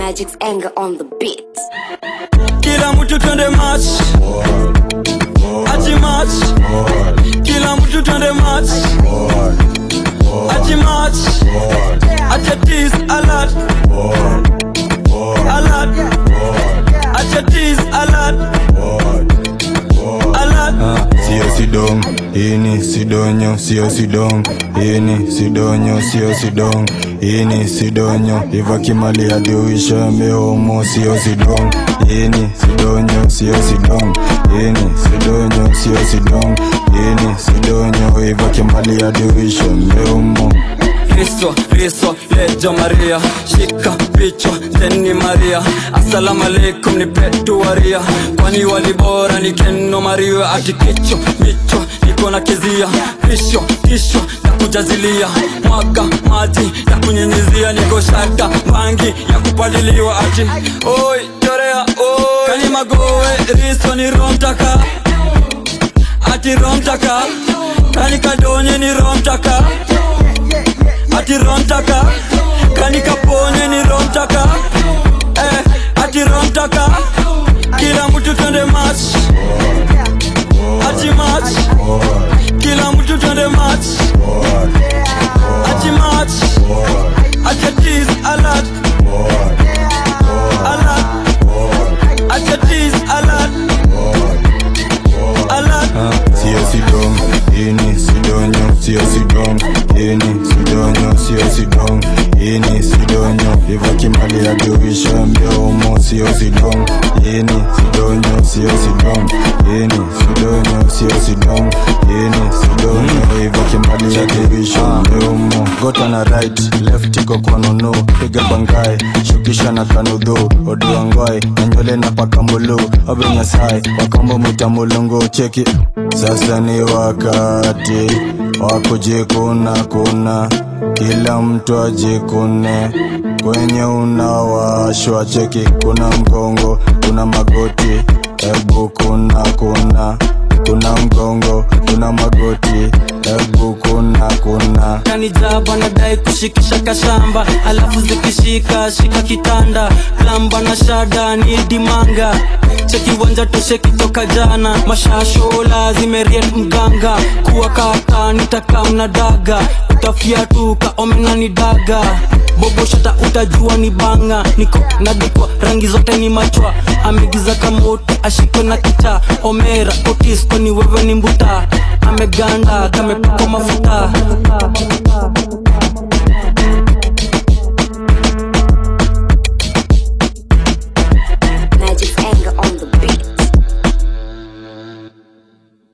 Magic's anger on the beat. kila mtu twende match ati match kila mtu twende match ati match ati tease alert alert ati tease alert alert sio sidong ini sidonyo sio sidong ini sidonyo sio sidong ini sidonyo ivakimali adiuisha mehomo sio sidong ini sidonyo sio sidong ini sidonyo sio sidong ini sidonyo ivakimali adiuisha mehomo Riso, riso, lejo Maria Shika picho, teni Maria Assalamu alaikum ni petu waria Kwani walibora ni keno Maria Ati kicho, micho, niko na kezia Risho, kisho, ya kujazilia Mwaga, maji, ya kunyenyezia Niko shata, bangi, ya kupaliliwa Ati, oi, chorea, oi Kani magowe, riso ni romtaka Ati romtaka Kani kadonye ni romtaka ati romtaka kani kaponye ni romtaka eh, ati romtaka kila mtu twende match ati match kila mtu twende match ati match ati tease alert alert ati tease alert alert sio sidong ini sidonyo sio sidong ini sidonyo sio sidong ini sidonyo ivakimali adiuisha mbeomo sio sidong ini sidonyo sio sidong ini sidonyo sio sidong ini sidonyo ivakimali adiuisha mbeomo gota na right left iko kwa nono piga bangai shukisha na kanudhu oduangoi na nywele na pakambulu obe nyasai wakambo mwita mulungu cheki sasa ni wakati wa kujikuna kuna kila mtu ajikune kwenye unawashwa cheki kuna mgongo kuna magoti ebu kuna kuna kuna mgongo kuna magoti ebu kuna kuna kanijaba nadai kushikisha kashamba alafu zikishika shika kitanda plamba na shada ni dimanga cheki wanja toshe kitoka jana mashashola zimeriet mganga kuwa kaka nitakamna daga utafiatuka omena ni daga boboshata utajua ni banga niko nadikwa rangi zote ni machwa amegiza kamoto ashikwe na kicha omera otisko ni wewe ni mbuta ameganda kamepakwa mafuta